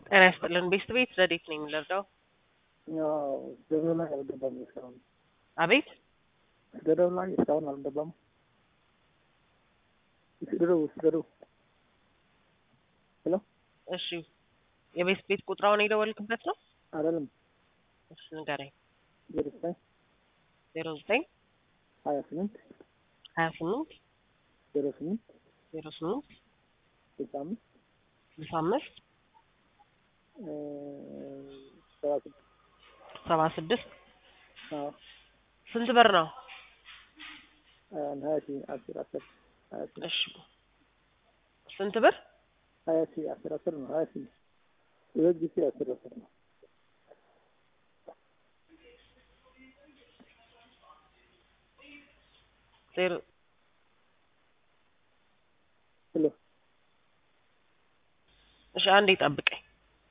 ጤና ይስጥልን። ቤስት ቤት ረዴት ነኝ የምንረዳው? ያው ገበያው ላይ አልገባም እስካሁን አቤት ገደው ላይ እስካሁን አልገባም። ስደደው ስደደው ሄሎ እሺ፣ የቤስት ቤት ቁጥራውን የደወልክበት ነው? አይደለም እሺ ንገረኝ። ዜሮ ዘጠኝ ዜሮ ዘጠኝ ሀያ ስምንት ሀያ ስምንት ዜሮ ስምንት ዜሮ ስምንት ስልሳ አምስት ስልሳ አምስት እ ሰባ ስድስት ሰባ ስድስት አዎ ስንት ብር ነው? አንድ ሀያ ሺህ አስር አስር ሀያ ሺህ እሺ ስንት ብር? ሀያ ሺህ አስር አስር ነው ሀያ ሺህ ሁለት ጊዜ አስር አስር ነው። ዜሮ ሄሎ እሺ አንዴ ጠብቀኝ።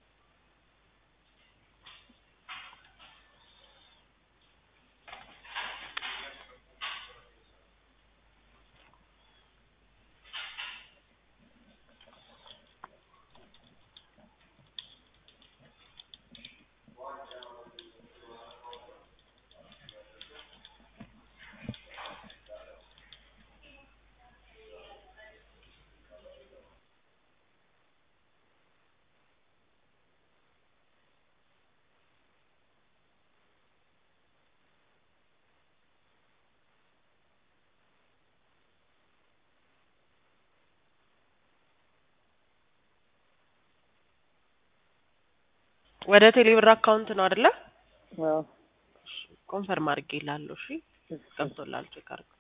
ወደ ቴሌብር አካውንት ነው አይደለ? አዎ ኮንፈርም አድርጌልሃለሁ። እሺ ገብቶልሃል። ቼክ አድርገው።